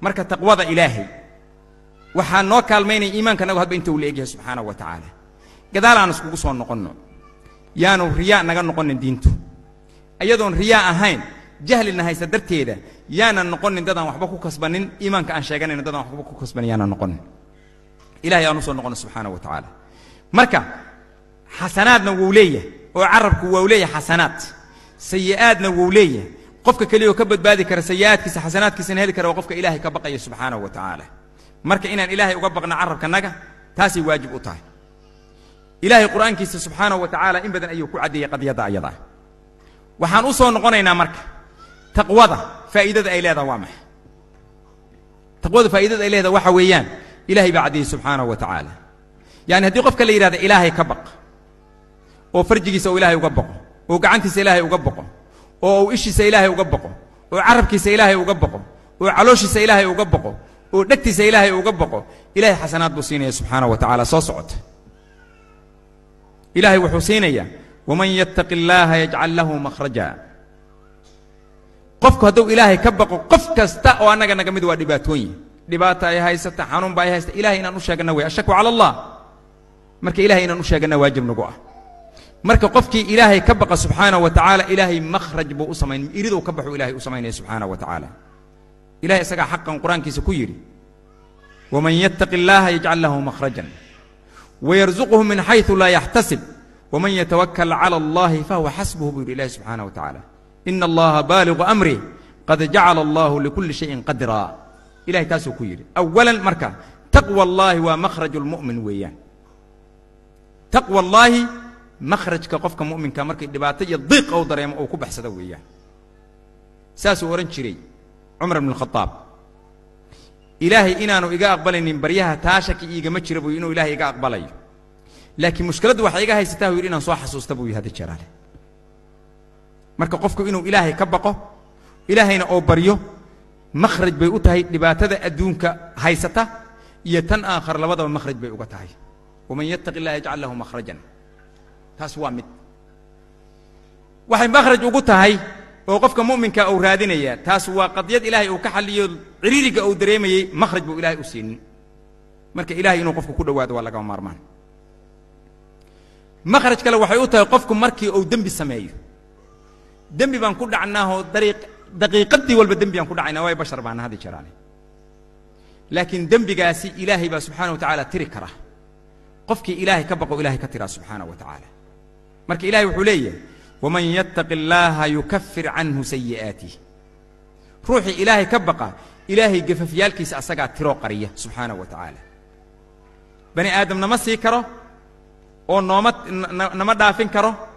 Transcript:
marka taqwada ilaahay waxaa noo kaalmaynaya iimaanka nagu hadba inta uu la egyahay subxaanahu wa tacaala gadaal aan iskugu soo noqonno yaanu riyaa naga noqonin diintu iyadoon riyaa ahayn jahlina haysa darteeda yaanan noqonin dadaan waxba ku kasbanin iimaanka aan sheeganayno dadaan waxba ku kasbanin yaanan noqonin ilahay aan u soo noqono subxaanahu wa tacaala marka xasanaadna wuu leeyahay oo carabku waa u leeyahay xasanaad sayi'aadna wuu leeyahay qofka keliya oo ka badbaadi kara sayi'aadkiisa xasanaadkiisana heli kara waa qofka ilaahay ka baqaya subxaanahu wa tacaala marka inaan ilaahay uga baqno carabkanaga taasay waajib u tahay ilaahay qur'aankiisa subxaanahu wa tacaala in badan ayuu ku caddeeyey qadiyadda ayada ah waxaan u soo noqonaynaa marka taqwada faa'iidada ay leedaha waa maxay taqwada faa'iidada ay leedaha waxa weeyaan ilahay baa caddeeyey subxaanahu wa tacaala yacni haddii qofka la yidhahda ilaahay ka baq oo farjigiisa uu ilaahay uga baqo oo gacantiisa ilaahay uga baqo oo uu ishiisa ilaahay uga baqo oo carabkiisa ilaahay uga baqo oo calooshiisa ilaahay uga baqo oo dhegtiisa ilaahay uga baqo ilahay xasanaad buu siinaya subxaanahu wa tacaala soo socota ilaahay wuxuu siinayaa waman yattaqi illaaha yajcal lahu makhraja qofku hadduu ilaahay ka baqo qof kasta oo annaga naga mid waa dhibaatooyin dhibaata ay haysata xanuun ba ay haysta ilahay inaan u sheegana wey ashaku cala allah marka ilahay inaan u sheegana waajib nagu ah marka qofkii ilaahay ka baqa subxaanahu wa tacaala ilaahay makhraj buu u samayn iriduu ka baxuu ilahay u samaynaya subxaanahu wa tacaala ilahay isagaa xaqan qur-aankiisa ku yidhi waman yattaqi illaaha yajcal lahu makhrajan wayarzuqhu min xayثu laa yaxtasib waman yatawakal cala allahi fahuwa xasbuhu buu yidhi ilahi subxaanahu wa tacaala ina allaha baaligu amri qad jacala allahu likulli shayin qadra ilahay taasuu ku yidhi awalan marka taqwa allaahi waa makhraj lmu'min weeyaan taqwa allaahi makhrajka qofka mu'minka markay dhibaato iyo diiq ou dareemo ou ku baxsado weeyaan saasuu odhan jiray cumar bn khadaab ilaahay inaanu iga aqbalaynin baryaha taa shaki iigama jira buu inuu ilaahay iga aqbalayo laakiin mushkiladdu waxay iga haysataa buu yidhi inaan soo xasuusta buu yidhi hadda jeraale marka qofku inuu ilaahay ka baqo ilaahayna oo baryo makhraj bay u tahay dhibaatada adduunka haysata iyo tan aakhar labadaba makhraj bay uga tahay waman yattaqi illaha yajcal lahu makhrajan taas waa mid waxay makhraj ugu tahay oo qofka mu'minka uu raadinaya taas waa qadyad ilaahay uu ka xalliyo ciriiriga uu dareemayey makhraj buu ilahay u siinin marka ilahay inuu qofku ku dhowaado waa lagama maarmaan makhraj kale waxay u tahay qofku markii uu dembi sameeyo dembi baan ku dhacnaahoo dariiq daqiiqadii walba dembi baan ku dhacaynaa waay bashar baana hadi jiraane laakiin dembigaasi ilaahay baa subxaana wa tacaala tiri kara qofkii ilaahay ka baqo ilahay ka tiraa subxaana wa tacaala marka ilahay wuxuu leeyahay waman yattaqi illaaha yukafir canhu sayi'aatih ruuxii ilaahay ka baqa ilaahay gafafyaalkiisa asagaa tiroo qariya subxaana wa tacaala bani aadam nama sii karo oo nooma nama dhaafin karo